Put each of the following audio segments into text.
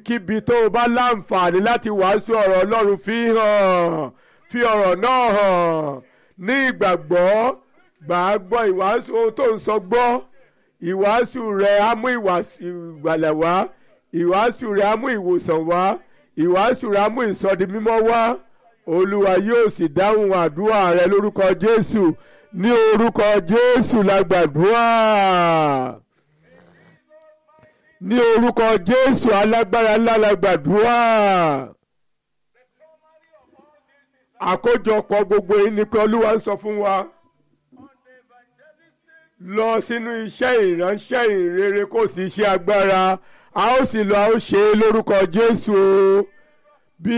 ibikíbi tó o bá láǹfààní láti wàásù ọ̀rọ̀ ọlọ́run fi hàn fi ọ̀rọ̀ náà hàn ní ìgbàgbọ́ gbà á gbọ́ ìwàásù ohun tó ń sọ gbọ́ ìwàásù rẹ̀ á mú ìgbàlẹ̀ wá ìwàásù rẹ̀ á mú ìwòsàn wá ìwàásù rẹ̀ á mú ìsọdi mímọ́ wá olúwa yóò sì dáhùn àdúrà rẹ lórúkọ jésù ní orúkọ jésù la gbàdúrà ní orúkọ jésù alágbára ńlá la gbàdúrà àkójọpọ̀ gbogbo yìí ni pé olúwa ń sọ fún wa lọ sínú iṣẹ́ ìránṣẹ́ ìrere kò sí iṣẹ́ agbára a ó sì lọ a ó ṣe é lórúkọ jésù o bí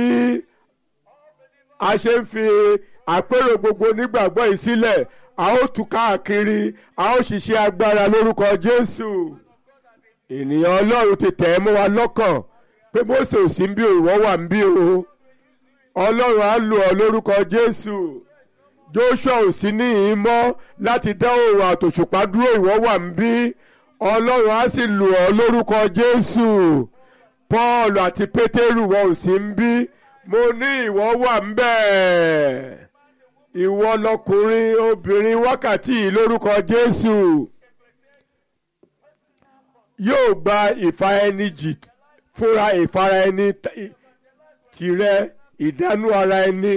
a ṣe ń fi àpérò gbogbo onígbàgbọ́ yìí sílẹ̀ a ó tú káàkiri a ó ṣiṣẹ́ agbára lórúkọ jésù ènìyàn ọlọ́run ti tẹ̀ ẹ́ mọ́ wa lọ́kàn pé Mósè ò sí ń bí ìwọ wà ń bí o ọlọ́run á lò ọ́ lórúkọ jésù joshua ò sí níhìn mọ́ láti dá òòrùn àtòṣùpá dúró ìwọ wà ń bí ọlọ́run á sì lò ọ́ lórúkọ jésù paul àti pétérù wọn ò sí ń bí mo ní ìwọ wà ń bẹ́ẹ̀ ìwọ lọkùnrin obìnrin wákàtí yìí lórúkọ jésù yóò gba ìfara ẹni jì fúnra ìfara ẹni tìrẹ ìdánú ara ẹni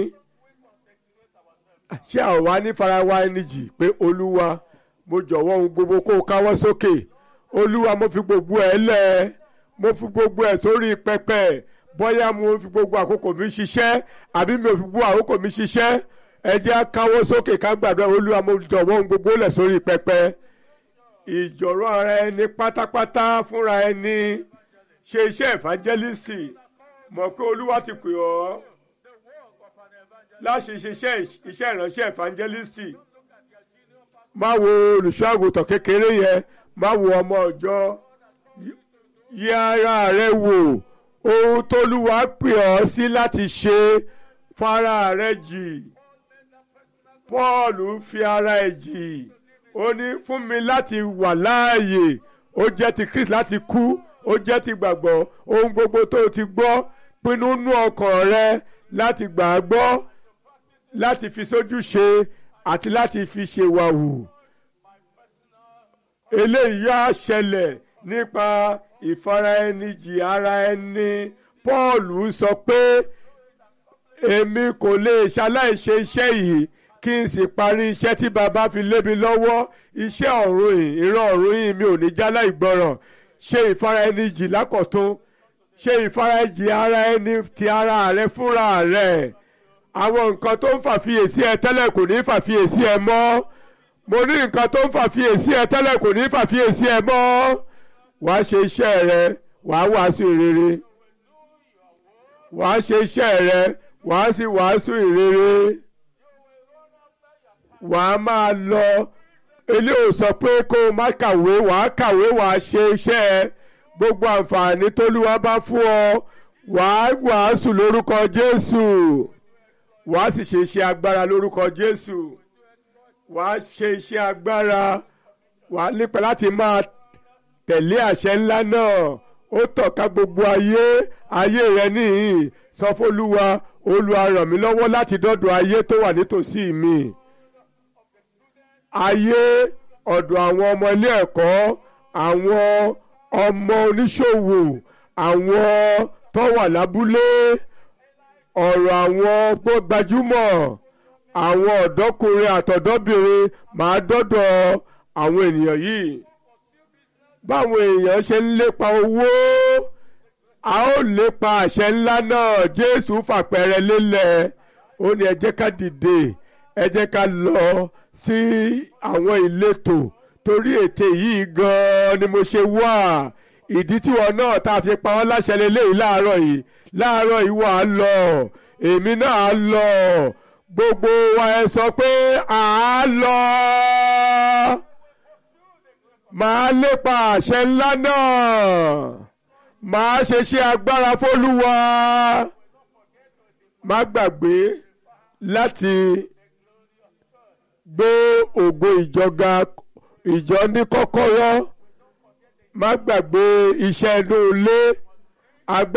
ṣé àwọn wa ní fara wa ẹni jì pé olúwa mo jọ̀wọ́ ohun gbogbo kó o káwọ́ sókè olúwa mo fi gbogbo ẹ̀ lẹ̀ mo fi gbogbo ẹ̀ sórí pẹpẹ bóyá mo fi gbogbo àkókò mi ṣiṣẹ́ àbí mi ò fi gbogbo àkókò mi ṣiṣẹ́ ẹ jẹ́ á káwọ́ sókè ká gbàdúrà olúwa mo jọ̀wọ́ ohun gbogbo lẹ̀ sórí pẹpẹ ìjọ̀rọ̀ ara ẹni pátápátá fúnra ẹni ṣe iṣẹ́ ìfàjẹ́lísì mọ̀ pé olúwa ti pè ọ́ láti ṣiṣẹ́ iṣẹ́ ìránṣẹ́ ìfàjẹ́lísì má wo olùṣọ́ àgùntàn kékeré yẹn má wo ọmọ ọjọ́ yí ara rẹ wò ohun tólúwa pè ọ́ sí láti ṣe fara rẹ jì Paul fi ara ẹ̀ jì ó ní fún mi láti wà láàyè ó jẹ́ ti Kristi láti kú ó jẹ́ ti gbàgbọ́ ohun gbogbo tó o ti gbọ́ pinnu nú ọkàn rẹ láti gbà á gbọ́ láti fi sójú ṣe àti láti fi ṣe wàhù eléyìí á ṣẹlẹ̀ nípa ìfaraẹnijì ara ẹni Paul sọ pé èmi kò lè ṣaláìṣe iṣẹ́ yìí kí n sì parí iṣẹ́ tí bàbá fi lé mi lọ́wọ́ iṣẹ́ ọ̀run yìí ìran ọ̀run yìí mi ò ní jálá ìgbọràn ṣe ìfaraẹnijì lákọ̀tún ṣe ìfarajì ara ẹni ti ara rẹ fúnra rẹ àwọn nǹkan tó ń fàfiyèsí ẹ tẹ́lẹ̀ kò ní fàfiyèsí ẹ mọ́ mo ní nǹkan tó ń fàfiyèsí ẹ tẹ́lẹ̀ kò ní fàfiyèsí ẹ mọ́ wàá ṣe iṣẹ́ rẹ wàá wàásù ìrere wàá ṣe iṣẹ́ rẹ wàá sì wàásù ìrere wàá máa lọ eléyìí sọ pé kó o má kàwé wàá kàwé wàá ṣe iṣẹ́ ẹ gbogbo àǹfààní tólúwa bá fún ọ wàá wàásù lórúkọ Jésù wàá sì ṣe iṣẹ́ agbára lórúkọ Jésù wàá ṣe iṣẹ́ agbára wàá nípa láti máa tẹ̀lé àṣẹ ńlá náà ó tọ̀ka gbogbo ayé ayé rẹ níhìn sọ fÓlúwa Olúwa ràn mí lọ́wọ́ láti dọ́dọ̀ ayé tó wà nítòsí mi ayé ọ̀dọ̀ àwọn ọmọ ilé ẹ̀kọ́ àwọn ọmọ oníṣòwò àwọn tó wà lábúlé ọ̀rọ̀ àwọn gbajúmọ̀ àwọn ọ̀dọ́kùnrin àtọ̀dọ́bìnrin máa dọ́dọ̀ àwọn ènìyàn yìí báwọn èèyàn ṣe ń lépa owó a ó lépa àṣẹ ńlá náà Jésù fàpẹẹrẹ lélẹ̀ ó ní ẹ jẹ́ ká dìde ẹ jẹ́ ká lọ sí àwọn ìletò torí ète yìí gan-an ni mo ṣe wá ìdí tiwọn náà tá a fi pa wọ́n láṣẹ lélẹ́yìí láàárọ̀ yìí láàárọ̀ yìí wà á lọ èmi náà á lọ gbogbo wa ẹ sọ pé à á lọ màá lépa àṣẹ ńlá náà màá ṣe ṣe agbára fólúwa má gbàgbé láti gbé ògo ìjọga ìjọ ní kọ́kọ́rọ́ má gbàgbé iṣẹ́ inú ilé.